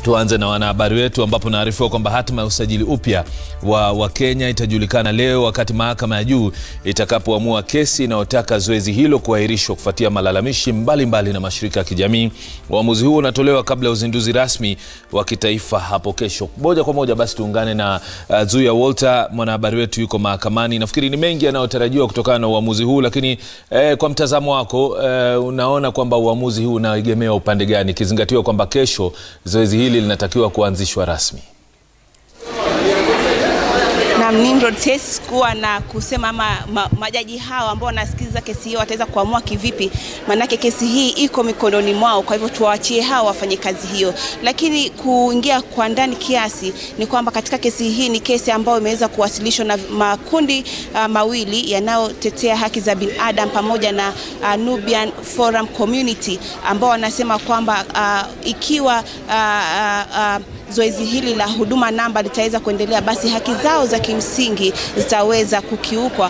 Tuanze na wanahabari wetu ambapo naarifiwa kwamba hatima ya usajili upya wa, wa Kenya itajulikana leo wakati mahakama ya juu itakapoamua kesi inayotaka zoezi hilo kuahirishwa kufuatia malalamishi mbalimbali mbali na mashirika ya kijamii. Uamuzi huo unatolewa kabla ya uzinduzi rasmi wa kitaifa hapo kesho. Moja kwa moja basi tuungane na uh, Zuya Walter, mwanahabari wetu yuko mahakamani. Nafikiri ni mengi yanayotarajiwa kutokana na uamuzi huu, lakini eh, kwa mtazamo wako eh, unaona kwamba uamuzi huu unaegemea upande gani, ikizingatiwa kwamba kesho zoezi hili linatakiwa kuanzishwa rasmi? na Nimrod siwezi kuwa na kusema ama ma, majaji hao ambao wanasikiliza kesi hiyo wataweza kuamua kivipi, maanake kesi hii iko mikononi mwao. Kwa hivyo tuwaachie hao wafanye kazi hiyo, lakini kuingia kwa ndani kiasi ni kwamba katika kesi hii ni kesi ambayo imeweza kuwasilishwa na makundi uh, mawili yanayotetea haki za binadamu pamoja na uh, Nubian Forum Community ambao wanasema kwamba uh, ikiwa uh, uh, uh, zoezi hili la huduma namba litaweza kuendelea, basi haki zao za kimsingi zitaweza kukiukwa.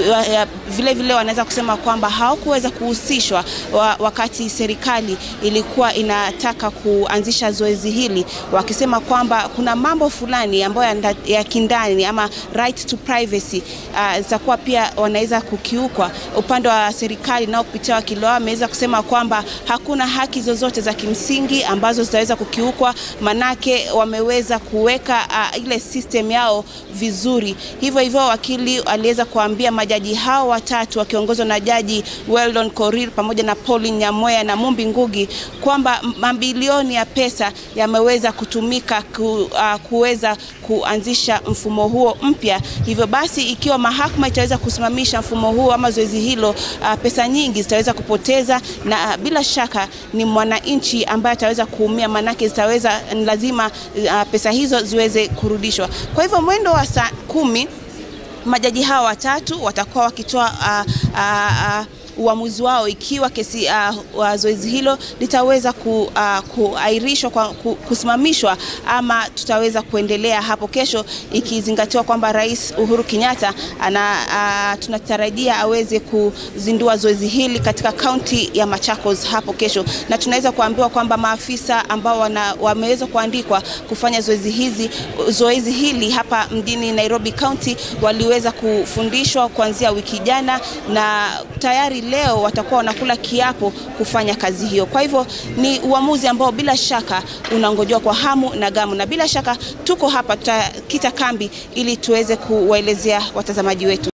Vile vile wanaweza kusema kwamba hawakuweza kuhusishwa wakati serikali ilikuwa inataka kuanzisha zoezi hili, wakisema kwamba kuna mambo fulani ambayo ya kindani ama right to privacy uh, zitakuwa pia wanaweza kukiukwa. Upande wa serikali nao kupitia wakili wao ameweza kusema kwamba hakuna haki zozote za kimsingi ambazo zitaweza kukiukwa, manake wameweza kuweka uh, ile system yao vizuri. Hivyo hivyo wakili aliweza kuambia majaji hao watatu wakiongozwa na jaji Weldon Korir pamoja na Pauline Nyamoya na Mumbi Ngugi kwamba mabilioni ya pesa yameweza kutumika ku, uh, kuweza kuanzisha mfumo huo mpya. Hivyo basi ikiwa mahakama itaweza kusimamisha mfumo huo ama zoezi hilo, uh, pesa nyingi zitaweza kupoteza na uh, bila shaka ni mwananchi ambaye ataweza kuumia, manake zitaweza ni lazima uh, pesa hizo ziweze kurudishwa. Kwa hivyo mwendo wa saa kumi majaji hawa watatu watakuwa wakitoa uh, uh, uh, uamuzi wao ikiwa kesi uh, zoezi hilo litaweza ku, uh, kuahirishwa kwa, ku, kusimamishwa ama tutaweza kuendelea hapo kesho, ikizingatiwa kwamba Rais Uhuru Kenyatta ana uh, tunatarajia aweze kuzindua zoezi hili katika kaunti ya Machakos hapo kesho, na tunaweza kuambiwa kwamba maafisa ambao wana, wameweza kuandikwa kufanya zoezi hizi zoezi hili hapa mjini Nairobi County waliweza kufundishwa kuanzia wiki jana na tayari leo watakuwa wanakula kiapo kufanya kazi hiyo. Kwa hivyo ni uamuzi ambao bila shaka unangojewa kwa hamu na gamu, na bila shaka tuko hapa tutakita kambi ili tuweze kuwaelezea watazamaji wetu.